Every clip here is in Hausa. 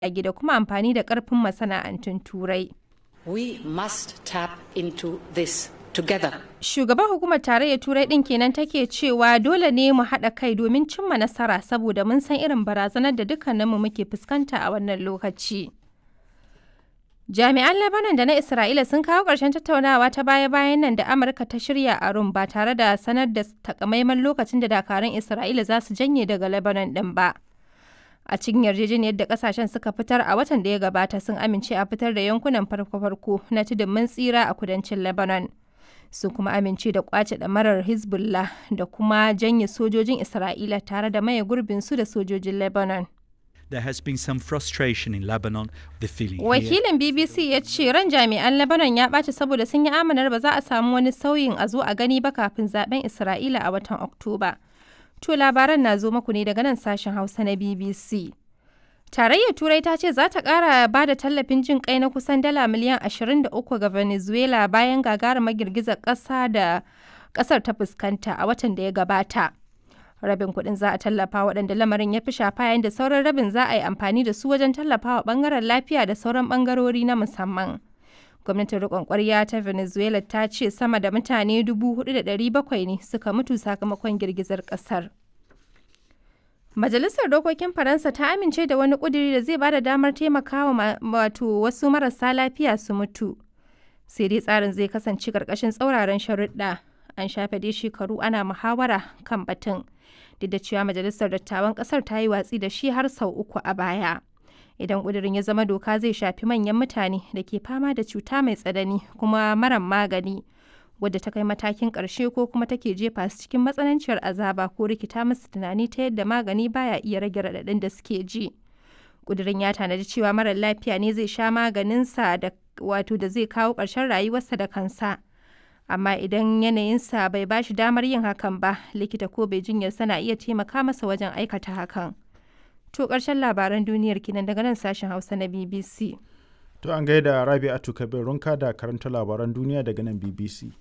jirage da kuma amfani da ƙarfin masana'antun Turai. We must tap into this together. Shugaban hukumar tarayyar Turai ɗin kenan take cewa dole ne mu haɗa kai domin cimma nasara saboda mun san irin barazanar da dukkaninmu muke fuskanta a wannan lokaci. Jami'an Lebanon da na Isra'ila sun kawo ƙarshen tattaunawa ta baya-bayan nan da Amurka ta shirya a Rum ba tare da sanar da takamaiman lokacin da dakarun Isra'ila za su janye daga Lebanon ɗin ba. A cikin yarjejeniyar da kasashen suka fitar a watan da ya gabata sun amince a fitar da yankunan farko-farko na tudun mun tsira a kudancin Lebanon. Sun kuma amince da kwace ɗamarar Hezbollah da kuma janye sojojin Isra'ila tare da maye gurbinsu da sojojin Lebanon. There has been some frustration in Lebanon. The feeling here Wakilin BBC ya ce ran jami'an Lebanon ya ɓaci saboda sun yi amanar ba za a samu wani sauyin a zo a gani ba kafin zaben Isra'ila a watan Oktoba. To labaran na zo muku ne daga nan sashen Hausa na BBC. Tarayyar Turai ta ce za ta ƙara ba da tallafin jin kai na kusan dala miliyan 23 ga Venezuela bayan gagarumar girgizar ƙasa da ƙasar ta fuskanta a watan da ya gabata. Rabin kuɗin za a tallafa waɗanda lamarin ya fi shafa yayin da sauran rabin za a yi amfani da su wajen tallafawa ɓangaren lafiya da sauran ɓangarori na musamman. Gwamnatin riƙon ƙwarya ta Venezuela ta ce sama da mutane 4,700 ne suka mutu sakamakon girgizar ƙasar. Majalisar Dokokin Faransa ta amince da wani ƙuduri da zai ba da damar taimakawa wato wasu marasa lafiya su mutu. Sai dai tsarin zai kasance ƙarƙashin tsauraran sharuɗa. An shafe dai shekaru ana muhawara kan batun. Duk da cewa Majalisar Dattawan ƙasar ta yi watsi da shi har sau uku a baya. Idan ƙudurin ya zama doka zai shafi manyan mutane da ke fama da cuta mai tsanani kuma maran magani. wadda ta kai matakin ƙarshe ko kuma take jefa su cikin matsananciyar azaba ko rikita musu tunani ta yadda magani baya iya rage raɗaɗin da suke ji. Ƙudurin ya tanadi cewa marar lafiya ne zai sha maganinsa da wato da zai kawo ƙarshen rayuwarsa da kansa. Amma idan yanayinsa bai ba shi damar yin hakan ba, likita ko bai jinyarsa na iya taimaka masa wajen aikata hakan. To ƙarshen labaran duniyar kinan daga nan sashen Hausa na BBC. To an gaida Rabi'atu Kabir Runka da karanta labaran duniya daga nan BBC.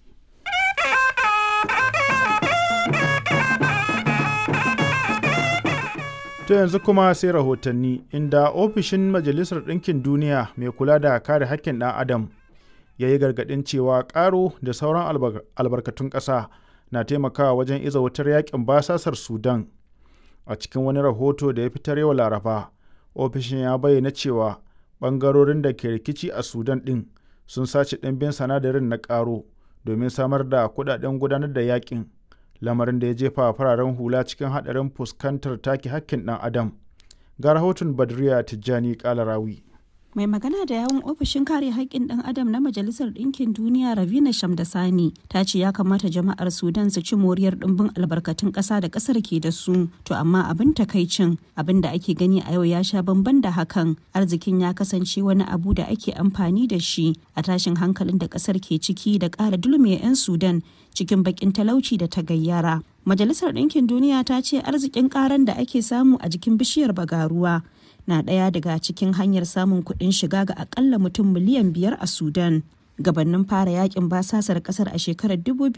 To yanzu kuma sai rahotanni inda ofishin Majalisar Ɗinkin Duniya mai kula da kare haƙƙin ɗan Adam ya yi gargaɗin cewa ƙaro da sauran albarkatun ƙasa na taimakawa wajen iza wutar yaƙin basasar Sudan. A cikin wani rahoto da ya fitar yau Laraba, ofishin ya bayyana cewa ɓangarorin da ke rikici a Sudan ɗin sun sace ɗimbin sanadarin na ƙaro domin samar da kuɗaɗen gudanar da yaƙin. lamarin da ya jefa fararen hula cikin haɗarin fuskantar take hakkin ɗan adam ga rahoton badriya tijjani kalarawi mai magana da yawun ofishin kare haƙƙin ɗan adam na majalisar ɗinkin duniya ravina shamdasani ta ce ya kamata jama'ar sudan su ci moriyar ɗimbin albarkatun ƙasa da ƙasar ke da su to amma abin takaicin abin da ake gani a yau ya sha bamban da hakan arzikin ya kasance wani abu da ake amfani da shi a tashin hankalin da ƙasar ke ciki da ƙara dulme 'yan sudan cikin bakin talauci da ta gayyara. Majalisar Ɗinkin Duniya ta ce arzikin karan da ake samu a jikin bishiyar bagaruwa na ɗaya daga cikin hanyar samun kuɗin shiga ga akalla mutum miliyan biyar a Sudan. Gabannin fara yakin basasar ƙasar a shekarar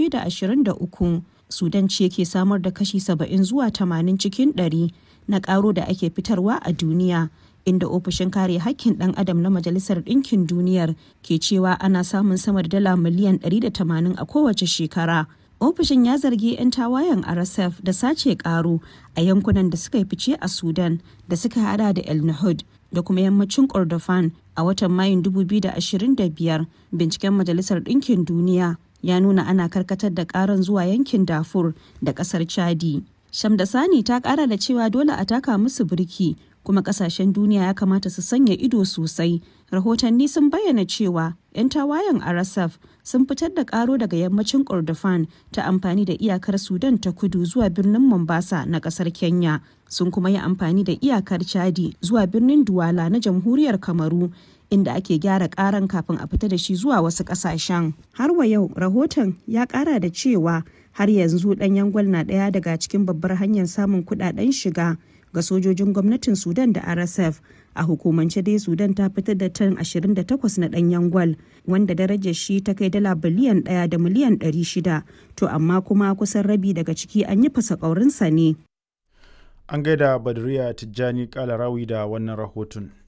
2023, Sudan ce ke samar da kashi 70 zuwa 80 cikin 100 na ƙaro da ake fitarwa a duniya. inda ofishin kare hakkin ɗan adam na majalisar ɗinkin duniyar ke cewa ana samun sama da dala miliyan 180 a kowace shekara ofishin ya zargi 'yan tawayen rsf da sace karo a yankunan da suka yi fice a sudan da suka hada da el nahud da kuma yammacin kordofan a watan mayun 2025 binciken majalisar ɗinkin duniya ya nuna ana karkatar da karan zuwa yankin dafur da ƙasar chadi shamdasani ta ƙara da cewa dole a taka musu birki kuma kasashen duniya ya kamata su sanya ido sosai rahotanni sun bayyana cewa 'yan tawayen rsf sun fitar da karo daga yammacin kordofan ta amfani da iyakar sudan ta kudu zuwa birnin mombasa na kasar kenya sun kuma yi amfani da iyakar chadi zuwa birnin duwala na jamhuriyar kamaru inda ake gyara karan kafin a fita da shi zuwa wasu kasashen har wa yau rahoton ya kara da cewa har yanzu ɗanyen gwal na ɗaya daga cikin babbar hanyar samun kuɗaɗen shiga ga sojojin gwamnatin sudan da rsf a hukumance dai sudan ta fitar da tan 28 na danyen gwal wanda darajar shi ta kai dala biliyan 1 da miliyan 600 to amma kuma kusan rabi daga ciki an yi fasa ne an gaida badriya tijjani kalarawi da wannan rahoton